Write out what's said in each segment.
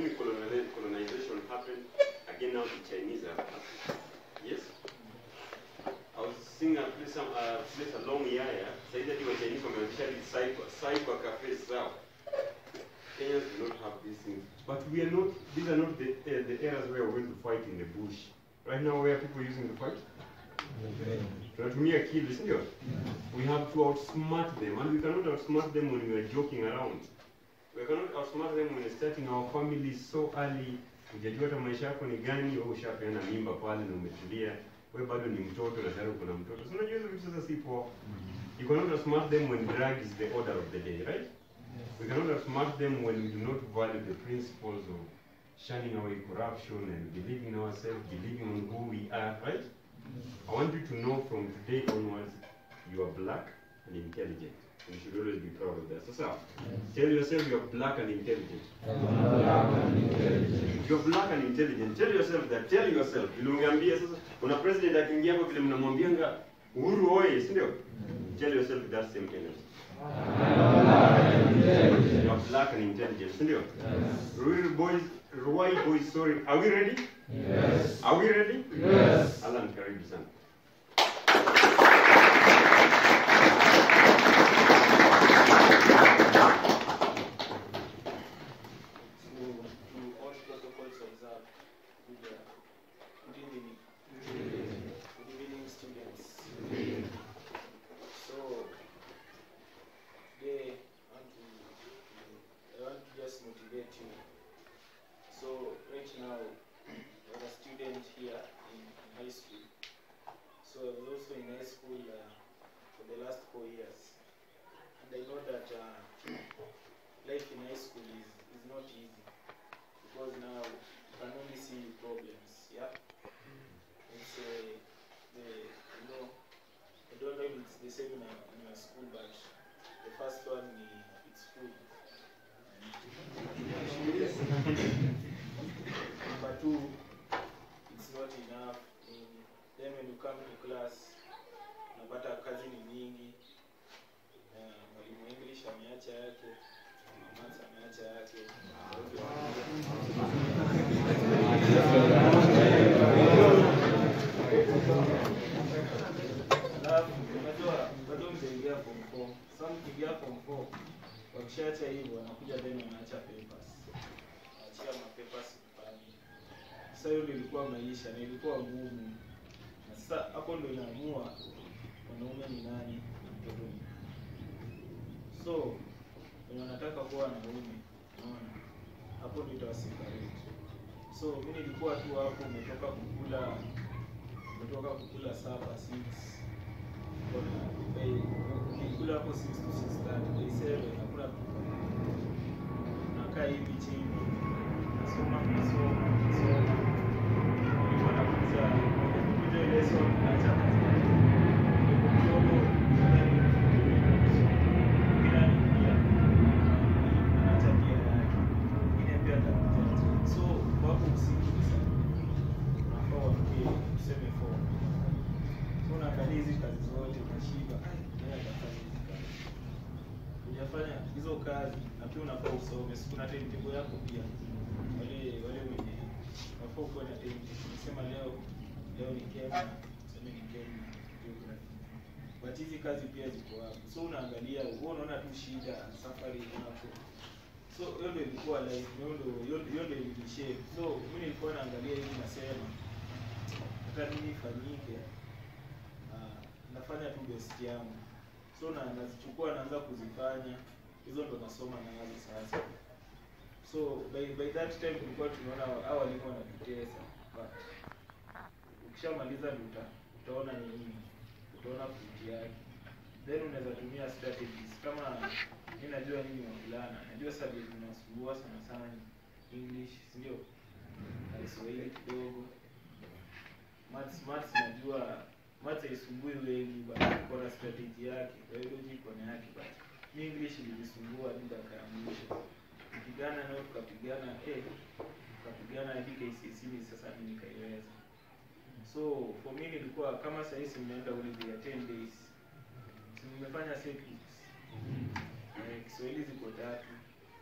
assuming coloniali- colonization happened, again now the Chinese have happened. Yes? I was seeing a place, some, uh, place along Yaya, said that the Chinese wameanzisha hizi cyber, cyber cafes zao. Kenyans do not have these things. But we are not, these are not the, uh, the areas where we're going to fight in the bush. Right now, where are people using the fight? tunatumia akili sindio we have to outsmart them and we cannot outsmart them when we are joking around we cannot outsmart them when we're starting our families so early hujajua hata maisha yako ni gani wewe ushapeana mimba pale na umetulia wewe bado ni mtoto na tayari uko na mtoto so unajua hizo vitu sasa si poa you cannot outsmart them when drug is the order of the day right we cannot outsmart them when we do not value the principles of shunning away corruption and believing in ourselves believing on who we are right I want you to know from today onwards, you are black and intelligent. You should always be proud of that. So, sir, tell yourself you're black and intelligent. You're black and intelligent. Tell yourself that. Tell yourself. Vile ungeambia sasa, kuna president akiingia hapo vile mnamwambianga Uhuru oye, si ndio? Tell yourself that same energy. You're black and intelligent, si ndio? Ruiru boys, Ruai boys, sorry. Are we ready? Yes. Are we ready? Yes. Alan, karibu sana. to, to all protocols observed. Good, uh, good evening. Good evening, students. So, today I want to, I want to just motivate you. So, right now, you're a student here in, in high school. So, I was also in high school uh, for the last four years. And I know that uh, life in high school is, is not easy because now you can only see problems, yeah? It's a, the, you know, I don't know if it's the same in, a, in your school, but the first one, i- it's food. Number two, it's not enough. In, then when you come to class, unapata kazi ni mingi. Uh, mwalimu English ameacha yake, maths ameacha yake. Alafu unajua bado mtaingia form four. Sasa mkiingia form four, wakishaacha hivyo wanakuja then wanaacha papers. Wanaachia ma papers nyumbani. Sasa hiyo ndio ilikuwa maisha na ilikuwa ngumu. Na sasa hapo ndio inaamua mwanaume ni nani na mtoto ni nani. So wenye wanataka kuwa wanaume, unaona, hapo ndio itawaseparate. So mi nilikuwa tu hapo, umetoka kukula umetoka kukula sapa 6 ukikula hapo 6 to 6:30 by 7 hakuna nakaa hivi chini nasoma masomo nasoma mwalimu anakuza kuja ile somo naacha kazi yake Niko kidogo nadhani mwingine anaingia anaacha pia yake mwingine pia atakuja so wapo usiku sana unafaa wafike tuseme 4 so unaangalia hizi kazi zote unashiba "Ai, nani atafanya hizi kazi hujafanya hizo kazi na pia unafaa usome si kuna timetable yako pia wale wale wenye unafaa ukuwe na timetable unasema leo leo ni Kenya tuseme ni Kenya geography but hizi kazi pia ziko hapo so unaangalia wewe unaona tu shida safari yako so hiyo ndio ilikuwa life hiyo ndio hiyo- hiyo ndio ilishape so mimi nilikuwa naangalia hivi nasema hata nini ifanyike ah, nafanya tu best yangu so na nazichukua naanza kuzifanya hizo ndo nasoma nazo sasa so by, by that time tulikuwa tunaona hao walimu wanatutesa but ukishamaliza ndo uta, utaona ni nini utaona fruit yake then unaweza tumia strategies kama mi najua nyinyi wavulana najua subject zinasumbua sana sana ni english sindio na kiswahili kidogo maths maths najua maths haisumbui wengi but iko na strategy yake biology iko na yake but mi english ilinisumbua hadi dakika ya mwisho kupigana nayo tukapigana eh tukapigana hadi KCSE ni sasa mimi nikaiweza so for me nilikuwa kama sahii si mnaenda holiday ya 10 days si nimefanya set weeks eh, Kiswahili ziko tatu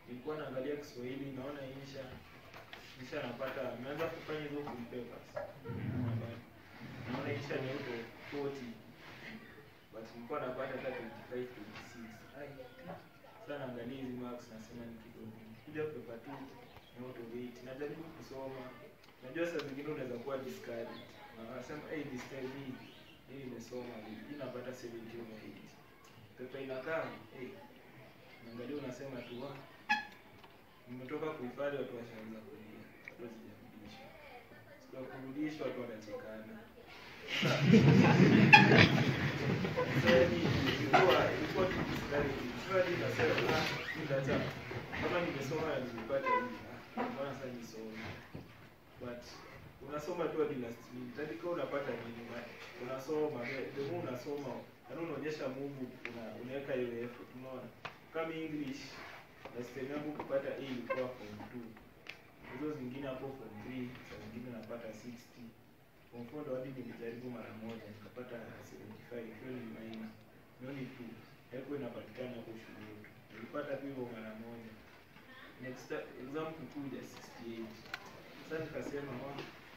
nilikuwa naangalia Kiswahili naona insha insha napata nimeanza kufanya hizo full papers naona insha ni auto 40 but nilikuwa napata hata 25 26 ai sasa naangalia hizi marks nasema ni kidogo kuja paper 2 ni auto 8 najaribu kusoma najua saa zingine unaweza kuwa discouraged na wanasema hey this time hii hii nimesoma hii napata 70 over 80 pepa inakaa hey, naangalia unasema tu wa nimetoka kuhifadhi watu washaanza kulia watu wazijarudisha siku ya kurudisha watu wanachekana Sasa yani ilikuwa ilikuwa tu discouraging. Sasa hadi nasema ah nitacha kama nimesoma na nimepata hii ah mbona sasa nisome but unasoma tu hadi last minute hadi kama unapata nini but unasoma the- the more unasoma yaani unaonyesha Mungu una, unaweka hiyo effort unaona kama English last time yangu kupata A ilikuwa form 2 hizo zingine hapo form 3 saa zingine napata 60 form 4 ndo hadi nilijaribu mara moja nikapata 75 hiyo ni minor hiyo ni 2 haikuwa inapatikana hapo shule yetu nilipata tu hivyo mara moja next ti- exam kukuja 68 sasa nikasema wa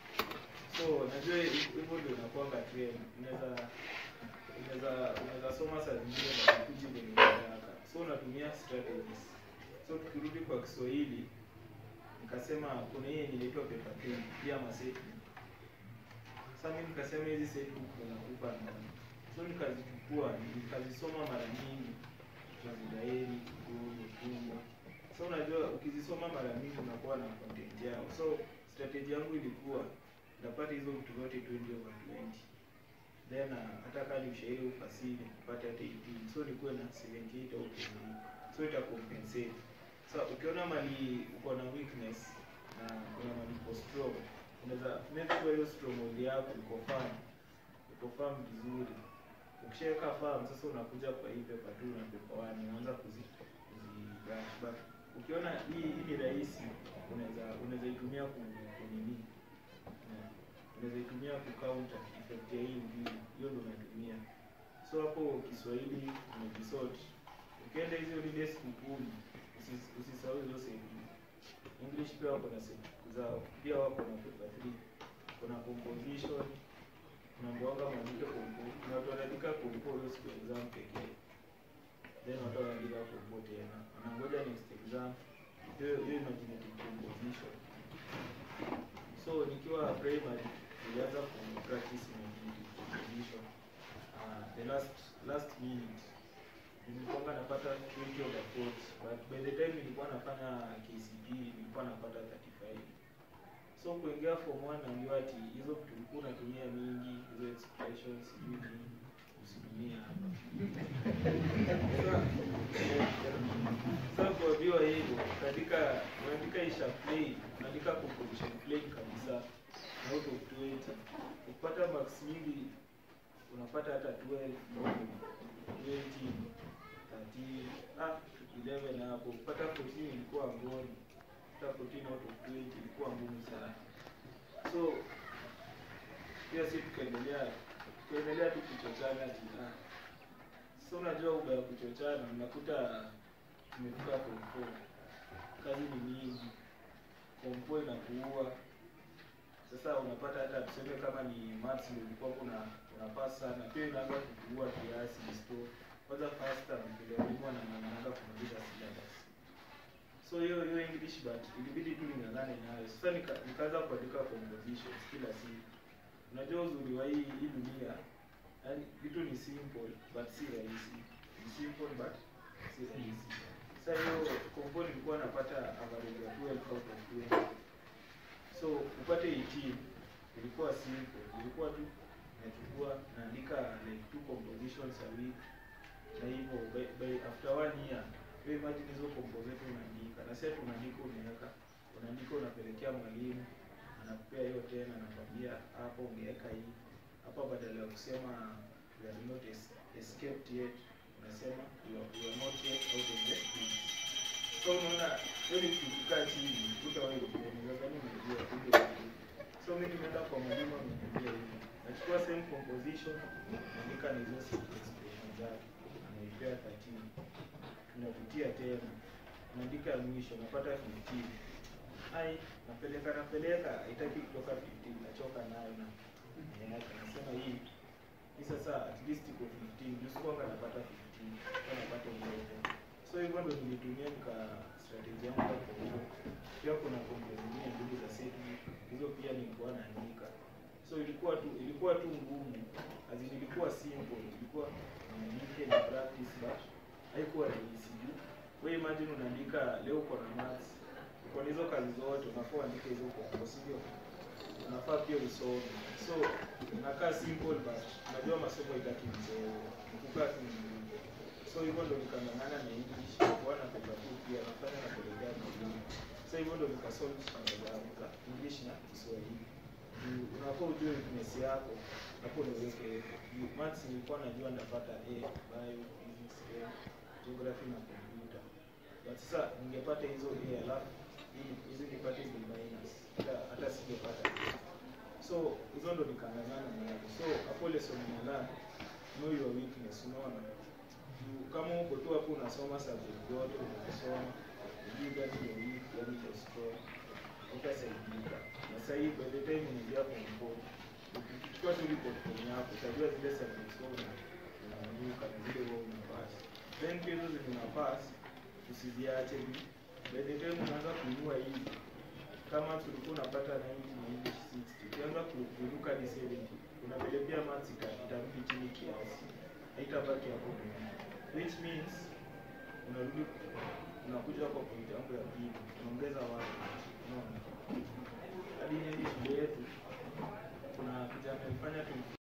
so najua hi- hivyo ndio inakuanga trend unaweza unaweza unaweza soma saa zingine na kukuji kwenye haraka so unatumia strategies so tukirudi kwa Kiswahili nikasema kuna hii yenye inaitwa paper pen pia maseti sasa mimi nikasema hizi set book ndo nakupa naona so nikazichukua nikazisoma mara nyingi tunazidaeni kidogo tumbo so unajua ukizisoma mara mingi unakuwa na content yao so strategy yangu ilikuwa ndapata hizo vitu zote 20 over 20 then uh, hata kama ni ushairi ufasiri kupata hata 18 so nikuwe na 78 au 20 so ita compensate so ukiona mali uko na weakness na kuna mali uko strong unaweza make sure hiyo stronghold yako iko firm iko firm vizuri ukishaweka firm sasa unakuja kwa hii paper 2 na paper 1 unaanza kuzi kuzi brush but ukiona hii hii ni rahisi unaweza unaweza itumia ku kunini Yeah. unaweza itumia ku counter effect ya hii mbili hiyo ndio unatumia so hapo Kiswahili umejisort ukienda hizo holiday siku kumi usis- usisahau hizo sehemu English pia wako na sehemu zao pia wako na paper 3 kuna composition unaambiwanga mwandike kompo kuna watu wanaandika kompo hiyo siku ya exam pekee then watu wanaandika kompo tena wanangoja next exam hiyo hiyo imaginative composition so nikiwa primary nilianza ku practice imaginative composition uh, the last last minute nilikuwa napata 20 over 40 but by the time nilikuwa nafanya KCP nilikuwa napata 35 so kuingia form 1 naambiwa ati hizo vitu ulikuwa unatumia mingi hizo expressions sijui nini usitumie hapa Sasa- sasa kuambiwa hivyo katika unaandika isha play unaandika composition play kabisa na out of 20 ukipata marks nyingi unapata hata 12 au 20 13 ah 11 hapo kupata 14 ilikuwa ngoni hata 14 out of 20 ilikuwa ngumu sana so pia si tukaendelea tukaendelea tu kuchochana jina so unajua uga ya kuchochana unakuta tumefika form four kazi ni mingi form four inakuua sasa unapata hata tuseme kama ni maths ndio ulikuwa kuna unapass sana pia inaanza kukuua kiasi disto kwanza first term vile walimu wanang'ang'anaga kumaliza syllabus so hiyo hiyo english but ilibidi tu ning'ang'ane nayo sasa nika- nikaanza kuandika compositions kila siku unajua uzuri wa hii hii dunia yani vitu ni simple but si rahisi ni simple but si rahisi sasa hiyo compo nilikuwa napata average ya 12 out of 20 so upate 18 ilikuwa simple ilikuwa tu nachukua naandika like two compositions a week na hivyo by, by after one year wewe imagine hizo compo zetu unaandika na sasa tunaandika unaweka unaandika unapelekea mwalimu anakupea hiyo tena anakwambia hapo ungeweka hii hapa badala ya kusema we are not es- escaped yet unasema you are, you are not yet out of the pit so unaona hiyo ni kukaa chini utawahi unadhani unajua kumbe hujui. so mimi nimeenda kwa mwalimu ameniambia hivi nachukua same composition naandika na hizo expression zake anaipea 13 tunapitia tena unaandika ya mwisho unapata 15 ai napeleka napeleka haitaki kutoka 15 nachoka nayo na niacha nasema hii hii sasa at least iko 15 juu sikuanga napata 15 kwa napata 11 so hivyo ndo nilitumia nika strategy yangu hapo hivyo pia kuna kombe zingine mbili za set hizo pia nilikuwa naandika so ilikuwa tu ilikuwa tu ngumu as in ilikuwa simple ilikuwa niandike ni practice but haikuwa rahisi juu wewe imagine unaandika leo uko na maths uko na hizo kazi zote unafaa uandike hizo kwa sivyo unafaa pia usome so inakaa simple but unajua masomo itaki mchezo kukaa tu ngumu so hivyo ndo nikang'ang'ana na english kwa na paper two pia nafanya na kuelekea mwalimu so hivyo ndo nikasolve shida zangu za english na kiswahili Juu unafaa ujue weakness yako hapo niweke Juu maths nilikuwa najua ndapata a bio physics chem geography na computer but sasa ningepata hizo a alafu hii- hizi nipate b minus hata hata singepata A. so hizo ndo nikang'ang'ana nazo so hapo lesson nala know your weakness unaona Juu kama uko tu hapo unasoma subject yote unasoma ujui gani ndio weak gani ndio strong utasaidika na sasa hii by the time unaingia form four ukichukua tu report form yako utajua zile subjects wewe una- unaanguka na zile wewe unapass then pia hizo zenye unapass usiziache juu by the time unaanza kuinua hizi kama tulikuwa unapata 90 na English 60 ukianza ku- kuruka hadi 70 kuna vile pia maths ita- itarudi chini kiasi haitabaki hapo nyuma which means unarudi unakuja kwa point yangu ya pili unaongeza watu unaona hadi hii shule yetu kuna kijana alifanya tu